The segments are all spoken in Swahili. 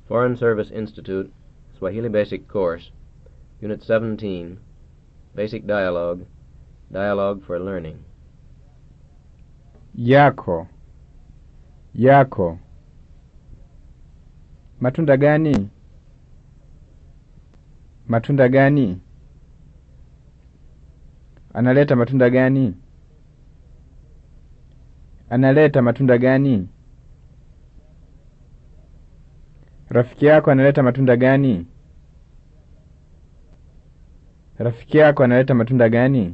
Foreign Service Institute, Swahili Basic Course, Unit 17, Basic Dialogue, Dialogue for Learning. Yako. Yako. Matunda gani? Matunda gani? Analeta matunda gani? Analeta matunda gani? Rafiki yako analeta matunda gani? Rafiki yako analeta matunda gani?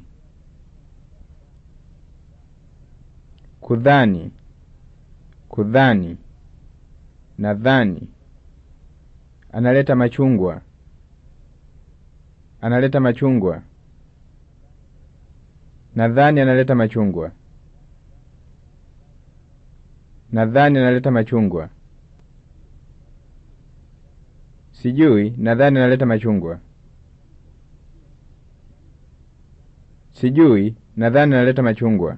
Kudhani. Kudhani. Nadhani. Analeta machungwa. Analeta machungwa. Nadhani analeta machungwa. Nadhani analeta machungwa. Sijui, nadhani analeta machungwa. Sijui, nadhani analeta machungwa.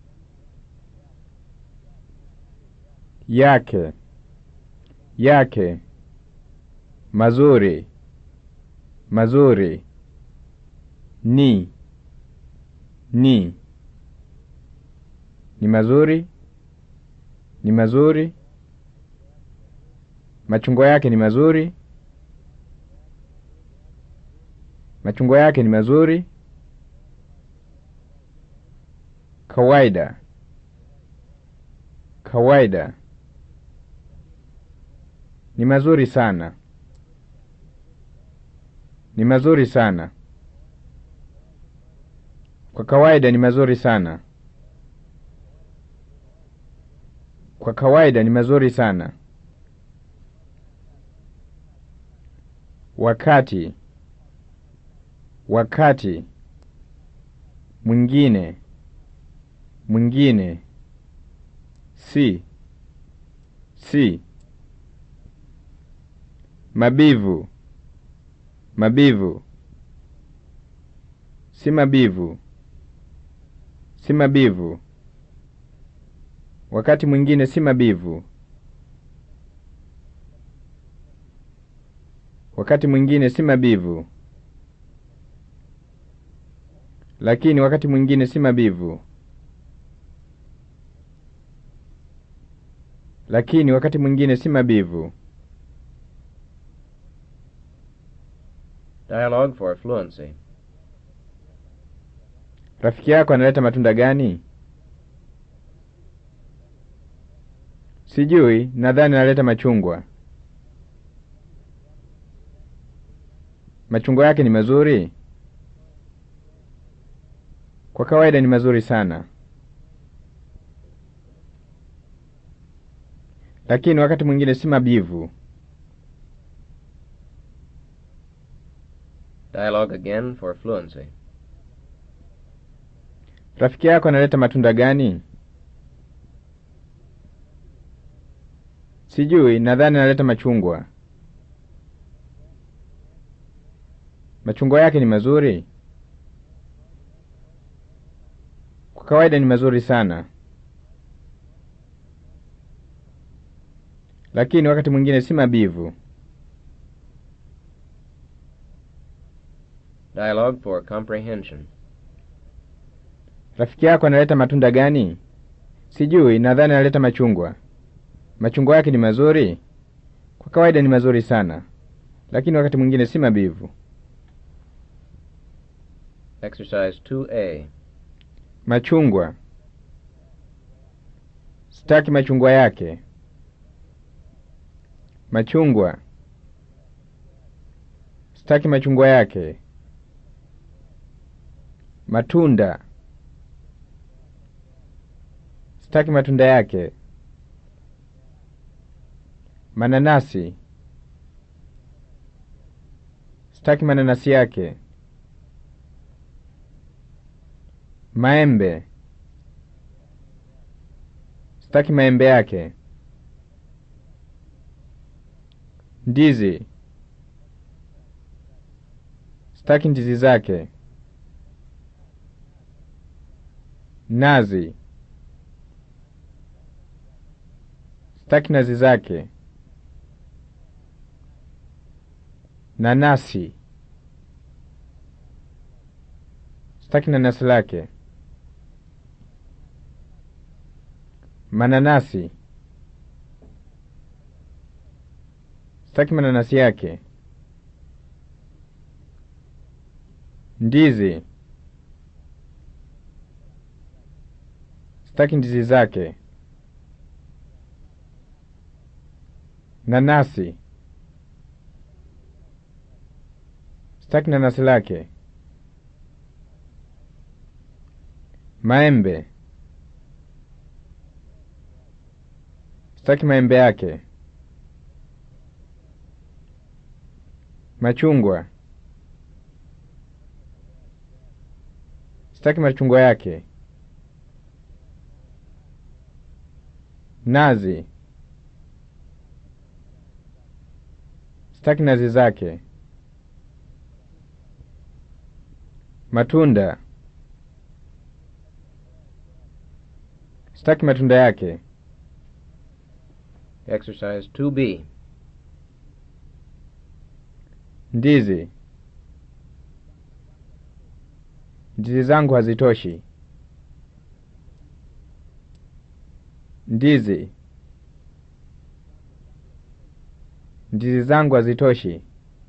Yake. Yake. Mazuri. Mazuri. Ni. Ni. Ni mazuri. Ni mazuri. Machungwa yake ni mazuri. Machungwa yake ni mazuri. Kawaida. Kawaida. Ni mazuri sana. Ni mazuri sana. Kwa kawaida ni mazuri sana. Kwa kawaida ni mazuri sana. Wakati. Wakati. Mwingine. Mwingine. Si. Si. Mabivu. Mabivu. Si mabivu. Si mabivu. Wakati mwingine si mabivu. Wakati mwingine si mabivu. Lakini wakati mwingine si mabivu. Lakini wakati mwingine si mabivu. Dialogue for Fluency. Rafiki yako analeta matunda gani? Sijui, nadhani analeta machungwa. Machungwa yake ni mazuri? Kwa kawaida ni mazuri sana. Lakini wakati mwingine si mabivu. Dialogue again for Fluency. Rafiki yako analeta matunda gani? Sijui, nadhani analeta machungwa. Machungwa yake ni mazuri? Kwa kawaida ni mazuri sana. Lakini wakati mwingine si mabivu. Dialogue for Comprehension. Rafiki yako analeta matunda gani? Sijui, nadhani analeta machungwa. Machungwa yake ni mazuri? Kwa kawaida ni mazuri sana. Lakini wakati mwingine si mabivu. Exercise 2A. Machungwa. Sitaki machungwa yake. Machungwa. Sitaki machungwa yake. Matunda. Sitaki matunda yake. Mananasi. Sitaki mananasi yake. Maembe. Sitaki maembe yake. Ndizi. Sitaki ndizi zake. Nazi. Sitaki nazi zake. Nanasi. Sitaki nanasi lake. Mananasi. Sitaki mananasi yake. Ndizi. Sitaki ndizi zake. Nanasi. Sitaki nanasi lake. Maembe. Sitaki maembe yake. Machungwa. Sitaki machungwa yake. Nazi. Sitaki nazi zake. Matunda. Sitaki matunda yake. Exercise 2B. Ndizi. Ndizi zangu hazitoshi. Ndizi. Ndizi zangu hazitoshi.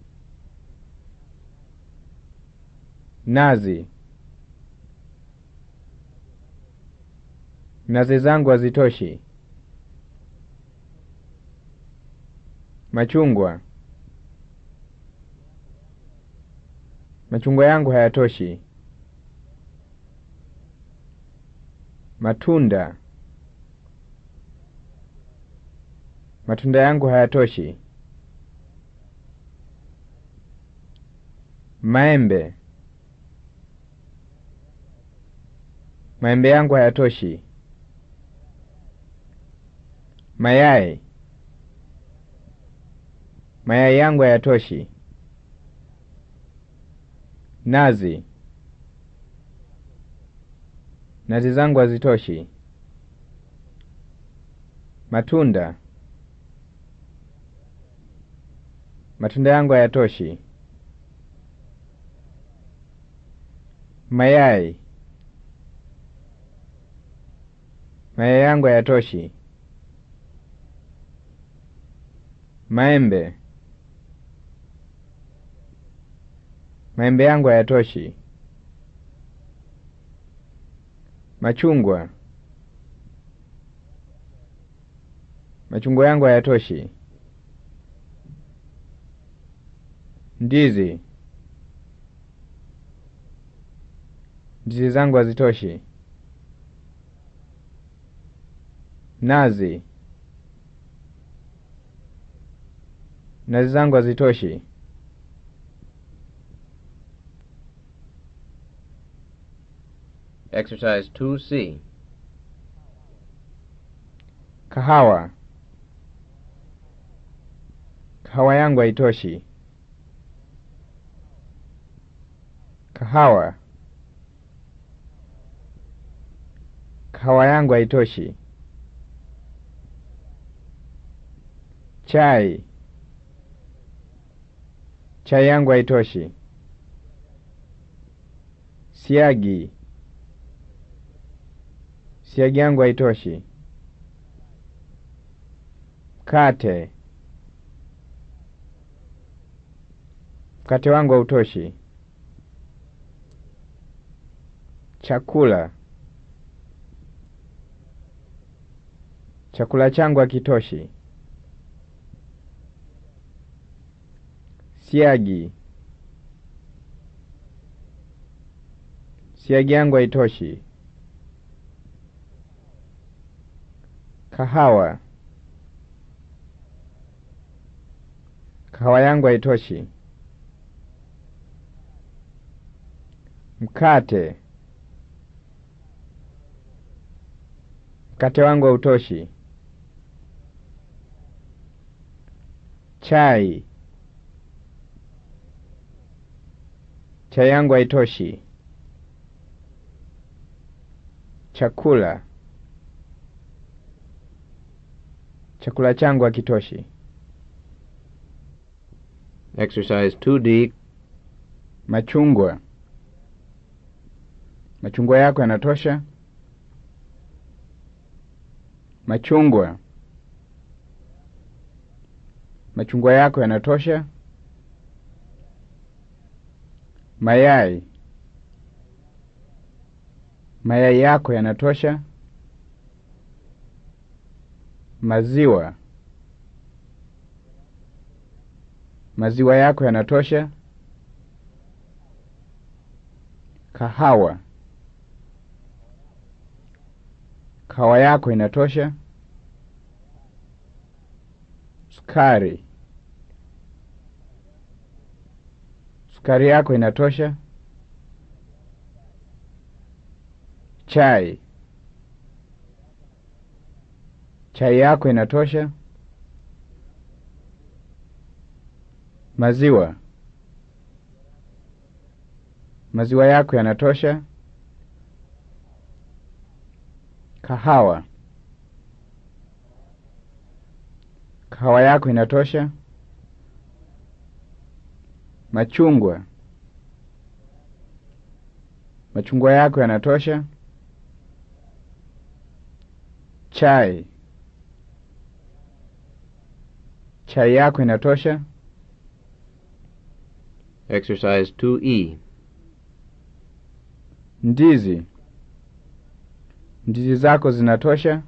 Nazi. Nazi zangu hazitoshi. Machungwa. Machungwa yangu hayatoshi. Matunda. Matunda yangu hayatoshi. Maembe. Maembe yangu hayatoshi. Mayai. Mayai yangu hayatoshi. Nazi. Nazi zangu hazitoshi. Matunda. Matunda yangu hayatoshi. Mayai. Mayai yangu hayatoshi. Maembe. Maembe yangu hayatoshi. Machungwa. Machungwa yangu hayatoshi. Ndizi. Ndizi zangu hazitoshi. Nazi. Nazi zangu hazitoshi. Exercise 2C. Kahawa. Kahawa yangu haitoshi. Kahawa. Kahawa yangu haitoshi. Chai. Chai yangu haitoshi. Siagi. Siagi yangu haitoshi. Mkate. Mkate wangu hautoshi. Chakula. Chakula changu hakitoshi. Siagi. Siagi yangu haitoshi. Kahawa. Kahawa yangu haitoshi. Mkate. Mkate wangu hautoshi. Chai. Chai yangu haitoshi. Chakula. Chakula changu hakitoshi. Exercise 2D. Machungwa. Machungwa yako yanatosha? Machungwa. Machungwa yako yanatosha? Mayai. Mayai yako yanatosha? Maziwa. Maziwa yako yanatosha? Kahawa. Kahawa yako inatosha? Sukari. Sukari yako inatosha? Chai. Chai yako inatosha? Maziwa. Maziwa yako yanatosha? Kahawa. Kahawa yako inatosha? Machungwa. Machungwa yako yanatosha? Chai. Chai yako inatosha? Exercise 2E. Ndizi. Ndizi zako zinatosha?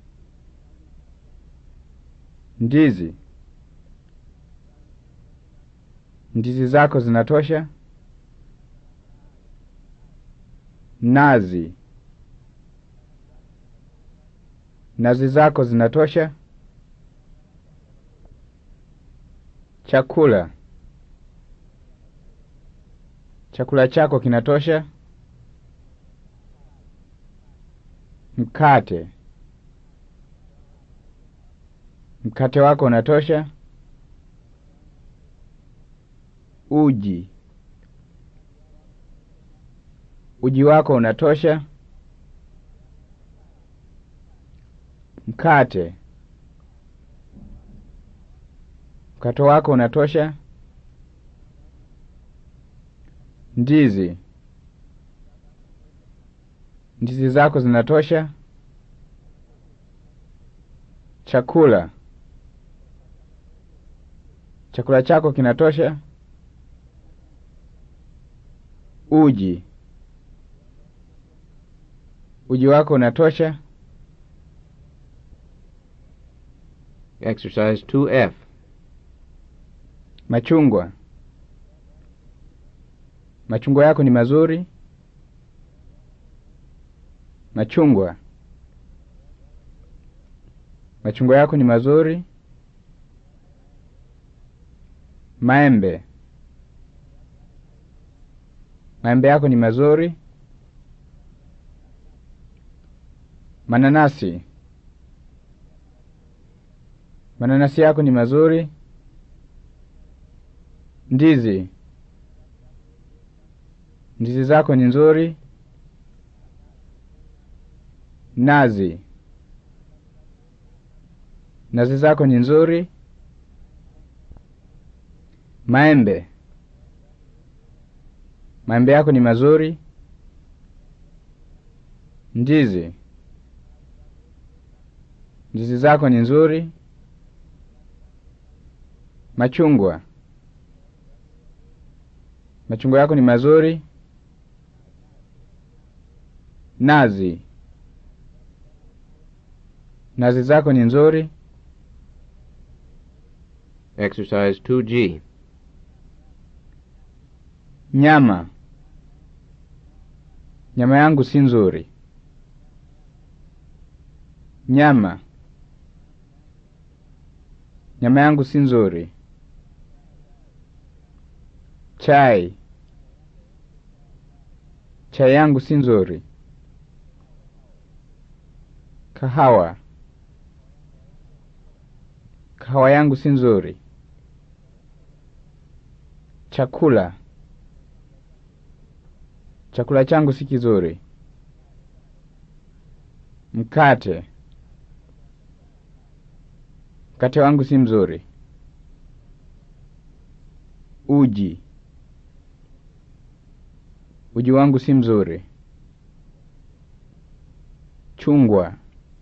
Ndizi. Ndizi zako zinatosha? Nazi. Nazi zako zinatosha? Chakula. Chakula chako kinatosha? Mkate. Mkate wako unatosha? Uji. Uji wako unatosha? Mkate. Mkate wako unatosha? Ndizi. Ndizi zako zinatosha? Chakula. Chakula chako kinatosha? Uji. Uji wako unatosha? Exercise 2F. Machungwa. Machungwa yako ni mazuri? Machungwa. Machungwa yako ni mazuri? Maembe. Maembe yako ni mazuri? Mananasi. Mananasi yako ni mazuri? Ndizi. Ndizi zako ni nzuri? Nazi. Nazi zako ni nzuri? Maembe. Maembe yako ni mazuri? Ndizi. Ndizi zako ni nzuri? Machungwa. Machungwa yako ni mazuri? Nazi. Nazi zako ni nzuri? Exercise 2G. Nyama. Nyama yangu si nzuri. Nyama. Nyama yangu si nzuri. Chai. Chai yangu si nzuri. Kahawa. Kahawa yangu si nzuri. Chakula. Chakula changu si kizuri. Mkate. Mkate wangu si mzuri. Uji. Uji wangu si mzuri. Chungwa.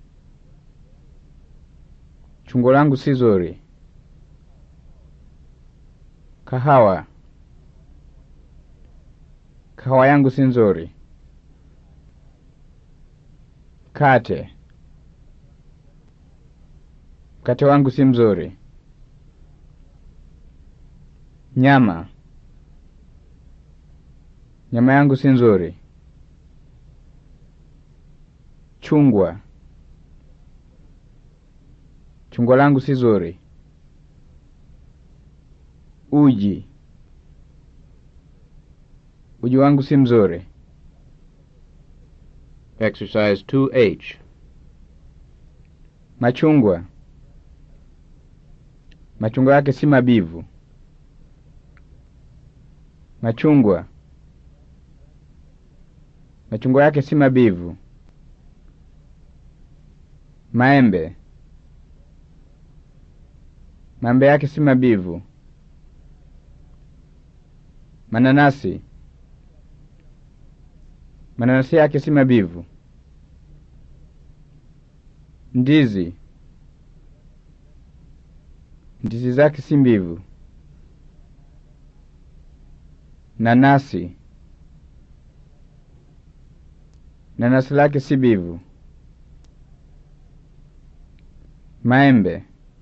Chungwa langu si zuri. Kahawa. Kahawa yangu si nzuri. Kate. Mkate wangu si mzuri. Nyama. Nyama yangu si nzuri. Chungwa. Chungwa langu si zuri. Uji. Uji wangu si mzuri. Exercise 2H. Machungwa. Machungwa yake si mabivu. Machungwa. Machungwa yake si mabivu. Maembe. Maembe yake si mabivu. Mananasi. Mananasi yake si mabivu. Ndizi. Ndizi zake si mbivu. Nanasi. Nanasi lake si bivu. Maembe.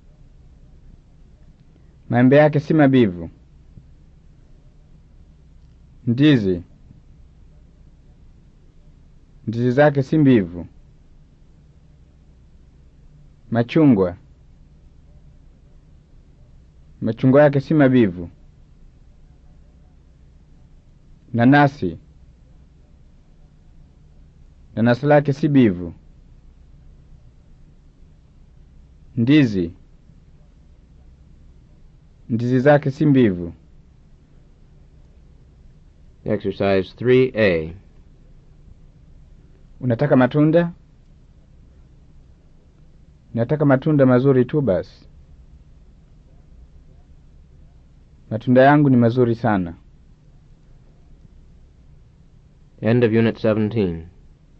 Maembe yake si mabivu. Ndizi. Ndizi zake si mbivu. Machungwa. Machungwa yake si mabivu. Nanasi. Nanasi lake si bivu. Ndizi. Ndizi zake si mbivu. Exercise 3A. Unataka matunda? Nataka matunda mazuri tu basi. Matunda yangu ni mazuri sana. End of Unit 17.